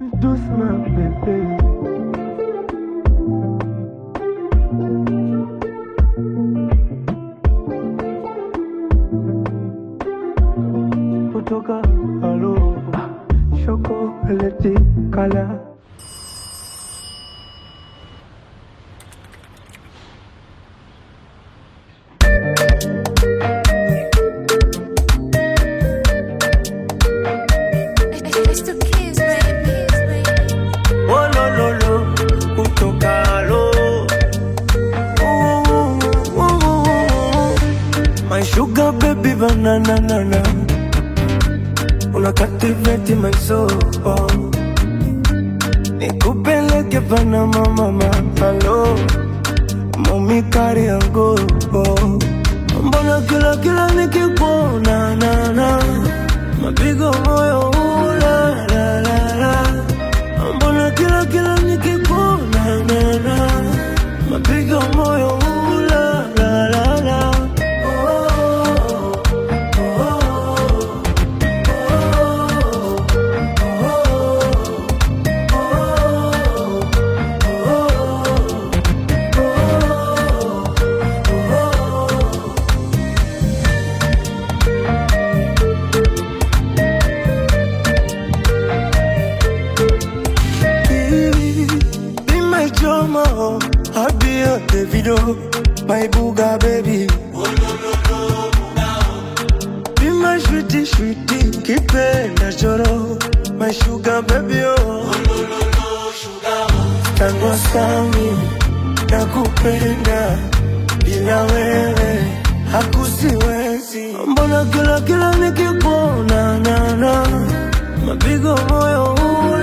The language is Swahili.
doucement bébé. Kutoka halo chocolate kala It's the kids, baby. Oh lo lo lo, kutoka halo. Ooh, ooh, ooh. My sugar baby banana nana. Una captivate my soul. Nikupeleke Panama mama, hello. Mami kari yangu. Mbona kila kila nikikuona na na mapigo moyo ula la la la Mbona kila kila nikikuona na na mapigo moyo ula la la la oh, oh, Baby, Be my drama, I'll be your Davido, my booga baby. Be my sweetie, sweetie, kipenda choro, my sugar baby oh. Tangu sami, nakupenda, bila wewe hakusiwezi. Mbona kila kila nikikuona na na mapigo moyo ula